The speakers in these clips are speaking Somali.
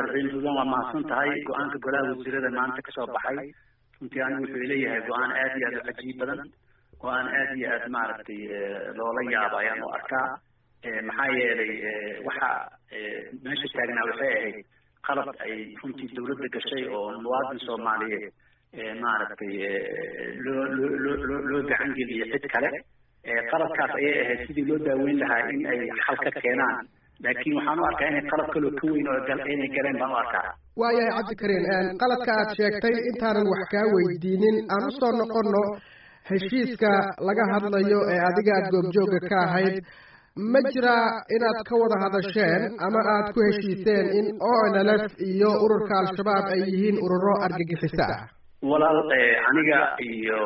raxiim sudan waa mahadsan tahay go-aanka golaha wasiirada maanta kasoo baxay runtii anigu wuxuu leeyahay go-aan aad iyo aad u cajiib badan go-aan aad iyo aad maaragtay loola yaabo ayaan u arkaa maxaa yeelay waxa meesha taagnaa waxay ahayd qalab ay runtii dawladda gashay oo muwaadin soomaaliyeed maaragtay loo loo loo loo loo gacan geliyo cid kale qalabkaas ayay ahayd sidii loo daaweyn lahaa in ay xal ka keenaan laakiin waxaan u arkaa inay qalab kaloo ka weyn oo inay galeen baan u arkaa waayahay cabdikariin qaladka aad sheegtay intaanan wax kaa weydiinin aan usoo noqono heshiiska laga hadlayo ee adiga aad goobjooga ka ahayd ma jiraa inaad ka wada hadasheen ama aad ku heshiiseen in o n l f iyo ururka al-shabaab ay yihiin ururo argagixiso ah walaal aniga iyo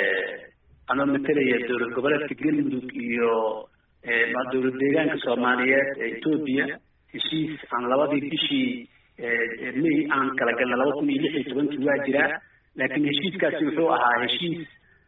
anoo matalaya dowlad goboleedka galmudug iyo dowlad deegaanka soomaaliyeed ee etoobiya heshiis aan labadii bishii may aan kala galna laba kun iyo lix iyo tobankii waa jiraa laakiin heshiiskaasi wuxuu ahaa heshiis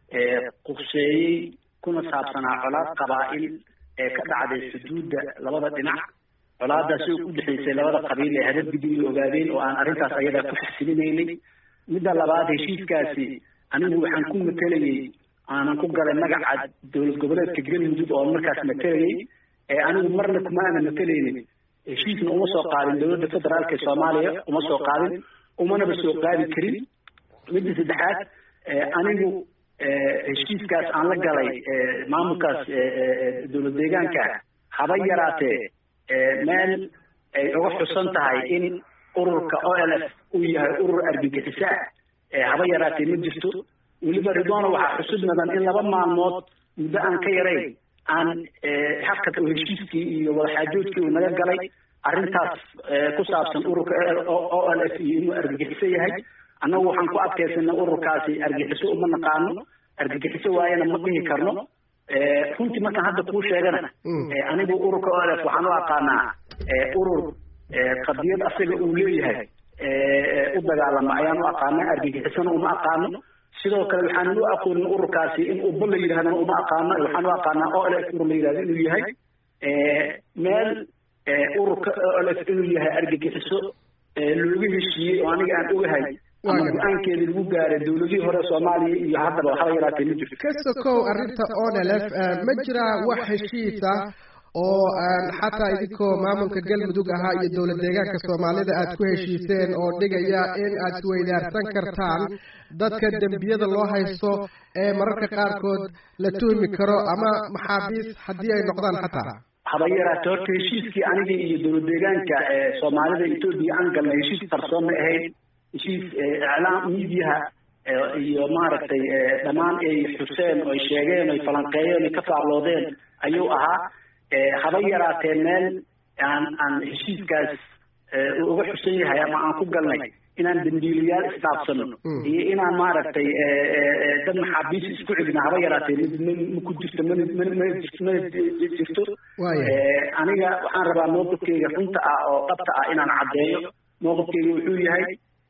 qurseeyey kuna saabsanaa colaad qabaa'il ee ka dhacday xuduudda labada dhinac colaadaasi oo u dhexaysay labada qabiil ee hadadgudin la ogaadeen oo aan arrintaas ayadaa ku xasilinaynin midda labaad heshiiskaasi anigu waxaan ku matelayey aanan ku galay magaca dowlad goboleedka galmudug oo markaas matelayey anigu marna kuma aanan matelaynin heshiisna uma soo qaadin dowladda federaalka ee soomaaliya uma soo qaadin umanaba soo qaadi karin midda saddexaad anigu heshiiskaas aan la galay maamulkaas dowlad deegaanka haba yaraatee meel ay uga xusan tahay in ururka o l f uu yahay urur argagixiso ah haba yaraatee ma jirto weliba ridwana waxaa xusud mudan in laba maalmood muddo aan ka yarayn aan xaqad oo heshiiskii iyo wadaxaajoodkii uu naga galay arrintaas ku saabsan ururka o l f iyo inuu argagixiso yahay annagu waxaan ku adkaysanay ururkaasi argagixiso uma naqaano argagixiso waayana ma dhihi karno runtii markaan hadda kuu sheegana anigu ururka o l f waxaan u aqaanaa urur qadiyad asaga uu leeyahay u dagaalama ayaan u aqaanaa argagixisona uma aqaano sidoo kale waxaan u aqoonin ururkaasi in uba la yidhahdana uma aqaano waxaan u aqaanaa o l f urur la yidhahdo inuu yahay meel ururka o l f inuu yahay argagixiso looga heshiiyey oo aniga aan ogahay ama go-aankeeda lagu gaaray dowladihii hore soomaaliya iyo haddaba waxba yaraatee ma jirto ka sokow arrinta o n l f ma jiraa wax heshiis ah oo xataa idinkoo maamulka galmudug ahaa iyo dowlad deegaanka soomaalida aad ku heshiiseen oo dhigaya in aad isweydaarsan kartaan dadka dembiyada loo haysto ee mararka qaarkood la tuhmi karo ama maxaabiis haddii ay noqdaan xataa haba yaraate horta heshiiskii aniga iyo dowlad deegaanka soomaalida etoobiya aan galnay heshiis qarsoon ma ahayd heshiis iclaam miidiyaha iyo maaragtay dhammaan ay xuseen oo ay sheegeen oy falanqeeyeen oy ka faaqloodeen ayuu ahaa haba yaraatee meel aan aan heshiiskaas uga xusan yahay ama aan ku galnay inaan dambiilayaal isdhaafsano iyo inaan maaragtay dad maxaabiis isku celina haba yaraatee ma ku jirto mana mana mana mana jirto aniga waxaan rabaa mowqifkeyga runta ah oo dhabta ah inaan caddeeyo mowqifkeyga wuxuu yahay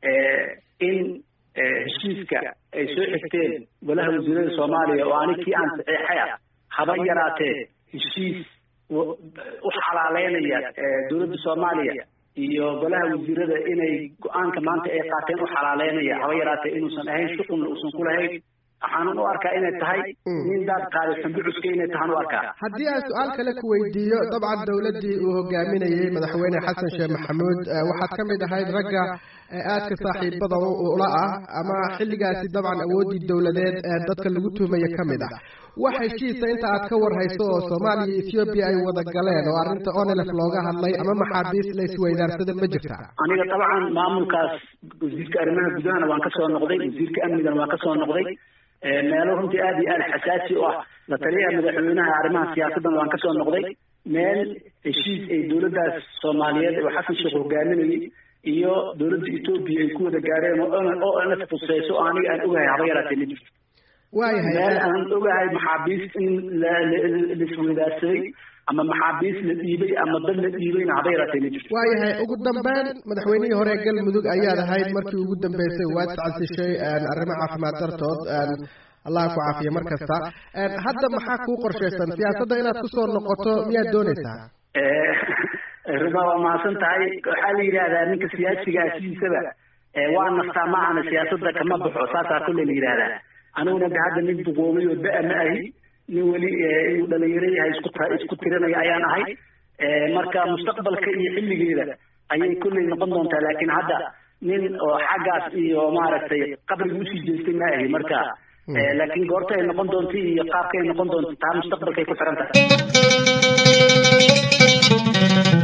in heshiiska ay soo xigteen golaha wasiirada soomaaliya oo anig kii aan saxeexay ah haba yaraatee heshiis u xalaaleynaya dowladda soomaaliya iyo golaha wasiirada inay go-aanka maanta ay qaateen u xalaaleynaya haba yaraatee inuusan ahayn shuqulna uusan ku lahayn waxaanan u arkaa inay tahay nin daad qaaday xambucuska inay tahaan u arkaa haddii aan su-aal kale ku weydiiyo dabcan dowladdii uu hogaaminayey madaxweyne xasan sheekh maxamuud waxaad ka mid ahayd ragga aadka saaxiibada ula ah ama xilligaasi dabcan awooddii dowladeed ee dadka lagu tuhmaya ka mid ah wax heshiisa inta aad ka warhayso oo soomaaliya iyo ethoobiya ay wada galeen oo arrinta onelef looga hadlay ama maxaabiis la isweydaarsada ma jirta aniga dabcan maamulkaas wasiirka arrimaha gudahana waan kasoo noqday wasiirka amnigana waan kasoo noqday meelo runtii aad iyo aad xasaasi u ah la taliyaha madaxweynaha arrimaha siyaasaddan waan kasoo noqday meel heshiis ay dowladdaas soomaaliyeed oo xasan sheekh hogaaminayay iyo dowladda etoobiya ay ku wada gaareen oo nf fuseyso oo aniga aan ogahay haba yaraatee ma jirto waayahay meel aan ogahay maxaabiis in laisweydaarsaday ama maxaabiis la dhiibay ama dad la dhiibayna haba yaraatee ma jirto waayahay ugu dambeyn madaxweynihii hore galmudug ayaad ahayd markii ugu dambeysay waad sacasishay arrimo caafimaad dartood allah ku caafiya mar kasta hadda maxaa kuu qorshaysan siyaasadda inaad kusoo noqoto miyaad doonaysaa ruma waa mahadsan tahay waxaa la yidhahdaa ninka siyaasigaa sidiisaba waa nastaa ma ahana siyaasadda kama baxo saasaa kulle la yidhahdaa aniguna de hadda nin duqoomay oo da- ma ahi nin weli inuu dhalinyaro yahay isku isku tirinaya ayaan ahay marka mustaqbalka iyo xilligeeda ayay kulley noqon doontaa laakiin hadda nin oo xaggaas iyo maaragtay qabriga usii jeestay ma ahi marka laakiin goorta ay noqon doonta iyo qaabka ay noqon doonta taa mustaqbalkay ku xiran tahay